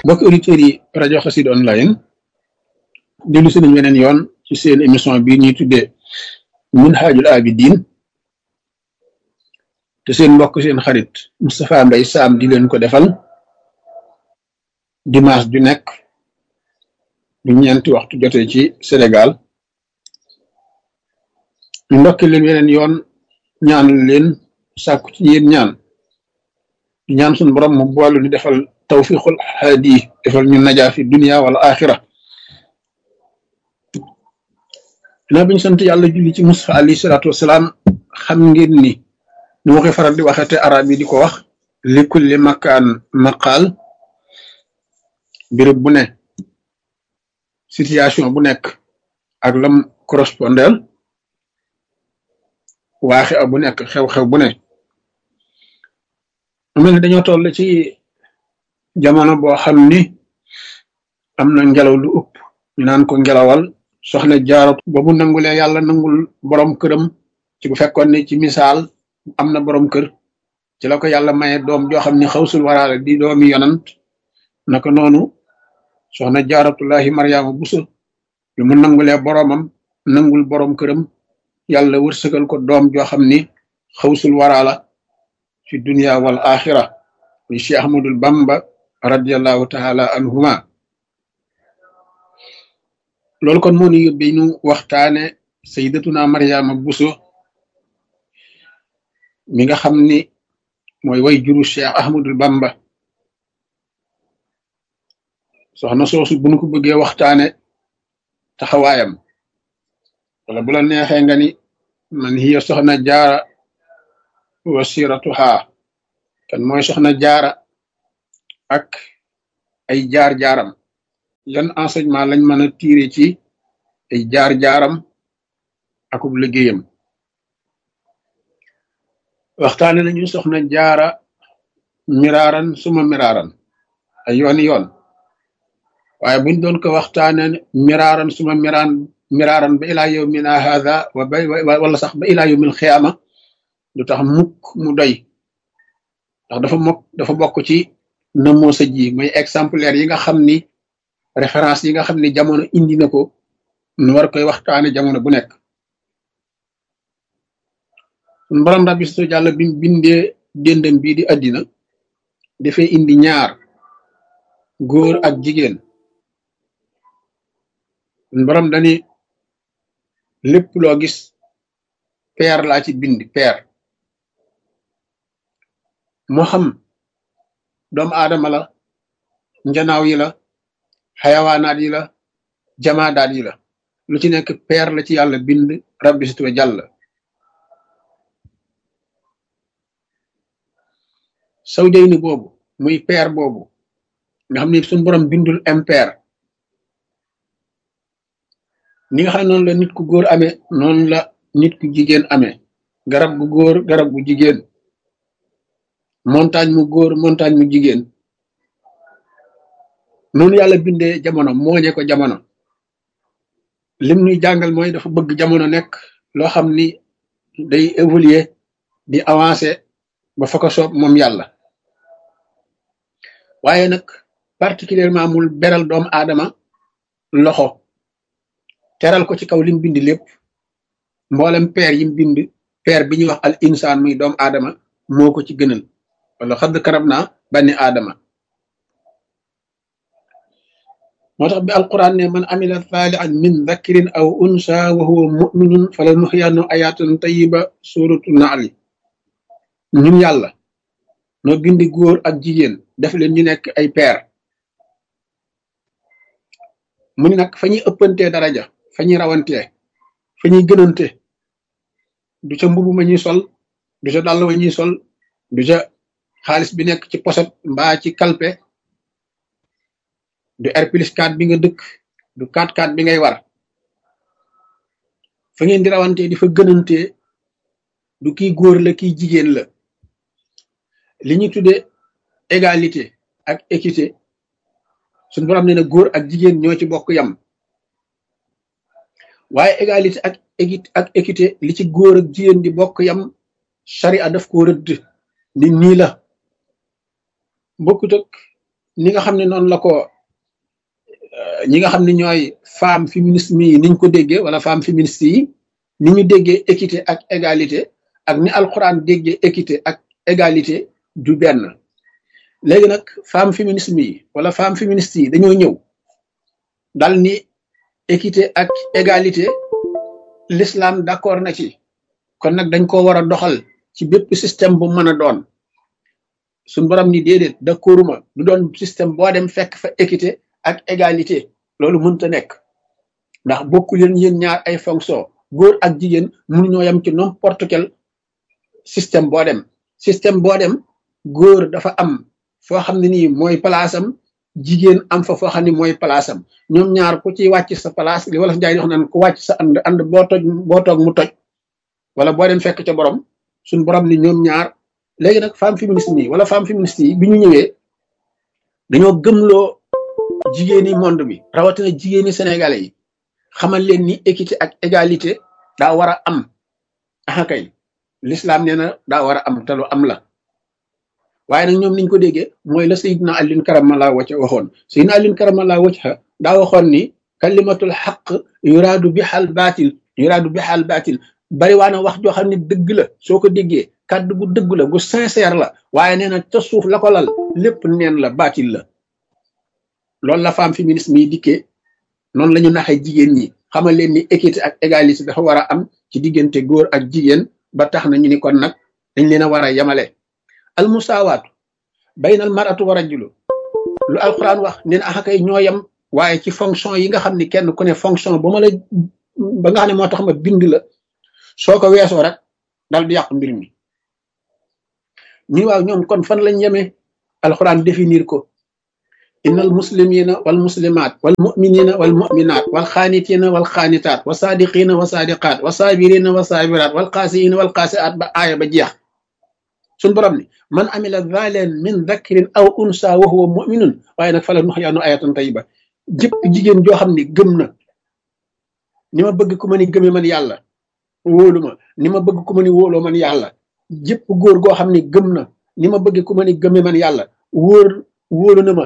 mbokki auditeurs yi rajo Xassida online dellu si nañ weneen yoon ci seen émission bi ñuy tuddee Minhajul Abidin te seen mbokk seen xarit Moustapha Mbaye Sam di leen ko defal dimanche ju nekk bu ñeenti waxtu jotee ci Sénégal ñu ndokki leen weneen yoon ñaanal leen sàkku ci yéen ñaan di ñaan suñu borom mu boolu ni defal tawfiqul haadi defal ñu najaa fi dunia wala axira dinaa biñu sant yàlla julli ci Mustafa alayhi salaatu wasalaam xam ngeen ni ni ma koy faral di waxee te arab yi di ko wax li kulli makaan maqaal béréb bu ne situation bu nekk ak lam correspondel waaxe a bu nekk xew-xew bu ne mu mel ni dañoo toll ci jamono boo xam ni am na ngelaw lu ëpp ñu naan ko ngelawal soxna jaaratu ba mu nangulee yàlla nangul borom këram ci bu fekkoon ni ci misaal am na borom kër ci la ko yàlla maye doom joo xam ni xawsul waraale di doomi yonant naka noonu soxna jaaratullahi maryaama buso lu mu nangulee boromam nangul borom këram yàlla wërsëgal ko doom joo xam ni xawsul waraala fi dunia wal axira muy cheikh ahmadul bamba radiallahu taala anhuma loolu kon moo ñu yóbbee ñu waxtaane sayyidatuna maryaama buso mi nga xam ni mooy way juru cheikh ahmadul bamba soxna soosu bu ñu ko bëggee waxtaane taxawaayam wala bu la neexee nga ni man hiya soxna jaara wasiratuha kan mooy soxna jaara ak ay jaar-jaaram yan enseignement lañ mën a tiire ci ay jaar-jaaram akub liggéeyam waxtaane nañu soxna jaara miraaran suma miraaran ay yooni yoon waaye buñ doon ko waxtaane miraaran suma miraan miraaran ba ilaa yawmina hadha wa ba wala sax ba ilaa yawmil xiyaama du tax mukk mu doy ndax dafa mokk dafa bokk ci namoo sa ji mooy exemplaire yi nga xam ni référence yi nga xam ni jamono indi na ko nu war koy waxtaane jamono bu nekk sun borom rabbi su jàlla bi bindee déndam bii di àddina dafay indi ñaar góor ak jigéen sun borom dani lépp loo gis peer laa ci bind peer moo xam doomu aadama la njanaaw yi la xayawaanaat yi la jamaadaat yi la lu ci nekk peer la ci yàlla bind rabbi situwa jàll saw jayni boobu muy peer boobu nga xam ni suñu borom bindul impair ni nga xam ne noonu la nit ku góor amee noonu la nit ku jigéen amee garab gu góor garab gu jigéen montagne mu góor montagne mu jigéen noonu yàlla bindee jamono mooñe ko jamono lim nuy jàngal mooy dafa bëgg jamono nekk loo xam ni day évoluer di avancer ba fa ko soob moom yàlla waaye nag particulièrement mul beral doomu aadama loxo teral ko ci kaw lim bind lépp mboolem peer yim bind peer bi ñuy wax al insaan muy doomu aadama moo ko ci gënal wala xadd karab naa bani aadama moo tax bi alquran ne man amila saalihan min dhakarin aw unsa wa huwa muminun fala nuxyannu ayatan tayiba suratu naali ñun yàlla noo bindi góor ak jigéen def leen ñu nekk ay peer mu ni nag fa ñuy ëppantee daraja fa ñuy rawantee fa ñuy gënante du ca mbubu ma ñuy sol du ca dàll wa ñuy sol du ca xaalis bi nekk ci poset mbaa ci kalpe du R plus 4 bi nga dëkk du 4-4 bi ngay war fa ngeen di rawantee di fa gënantee du kii góor la kii jigéen la li ñu tuddee égalité ak équité suñu borom nee na góor ak jigéen ñoo ci bokk yam waaye égalité ak équité ak équité li ci góor ak jigéen di bokk yam charia daf ko rëdd ni nii la bokkut ak ni nga xam ne noonu la ko ñi nga xam ne ñooy femme féminisme yi niñ ko déggee wala femme féministe yi ni ñu déggee équité ak égalité ak ni alxuraan déggee équité ak égalité du benn léegi nag femme féminisme yi wala femme féministe yi dañoo ñëw dal ni équité ak égalité l'islam d'accord na ci kon nag dañ ko war a doxal ci bépp système bu mën a doon suñ borom ni déedéet d'accorduma du doon système boo dem fekk fa équité ak égalité loolu mënta nekk ndax bokku leen yéen ñaar ay fonction góor ak jigéen mënuñoo yem ci n'importe quel système boo dem système boo dem góor dafa am foo xam ne nii mooy palaasam jigéen am fa foo xam ne mooy palaasam ñoom ñaar ku ci wàcc sa place li wala njaay di wax naan ku wàcc sa ànd ànd boo toj boo toog mu toj wala boo dem fekk ca borom suñ borom ni ñoom ñaar léegi nag femme féministe yi wala femme féministe yi bi ñu ñëwee dañoo gëmloo jigéeni monde bi rawatina jigéeni sénégalais yi xamal leen ni équité ak égalité daa war a am ah kay l'islam nee na daa war a am te lu am la waaye nag ñoom niñ ko déggee mooy la sayidna alin karamala wacca waxoon sayidna alin karamala wacca daa waxoon ni kalimatul xaq yuraadu bi xal baatil yuraadu bi xal baatil bari waa na wax joo xam ne dëgg la soo ko déggee kàddu gu dëgg la gu sincère la waaye nee na ca suuf la ko lal lépp neen la baatil la loolu la femme féminisme yi dikkee noonu la ñu naxee jigéen ñi xamal leen ni équité ak égalité dafa war a am ci diggante góor ak jigéen ba tax na ñu ni kon nag dañ leen a war a yemale al musaawaatu bayna al maratu wa rajulu lu alquran wax nee na axakay ñoo yem waaye ci fonction yi nga xam ni kenn ku ne fonction ba ma la ba nga xam ne moo tax ma bind la soo ko weesoo rek dal di yàq mbir mi ñu waaw ñoom kon fan lañ yemee alquran définir ko inna al muslimina wal muslimat wal muminina wal muminat wal xaanitina wal xaanitaat wa saadiqina wa saadiqaat wa saabirina wa saabiraat wal qaasiina wal qaasiaat ba aaya ba jeex suñ borom ni man amila zalen min dhakrin aw unsa wa huwa muminun waaye nag fala nuxyaanu ayatan tayiba jëpp jigéen joo xam ne gëm na ni ma bëgg ku ma ni gëme man yàlla wóolu ma ni ma bëgg ku ma ni wóoloo man yàlla jëpp góor goo xam ne gëm na ni ma bëgg ku ma ni gëme man yàlla wóor wóolu na ma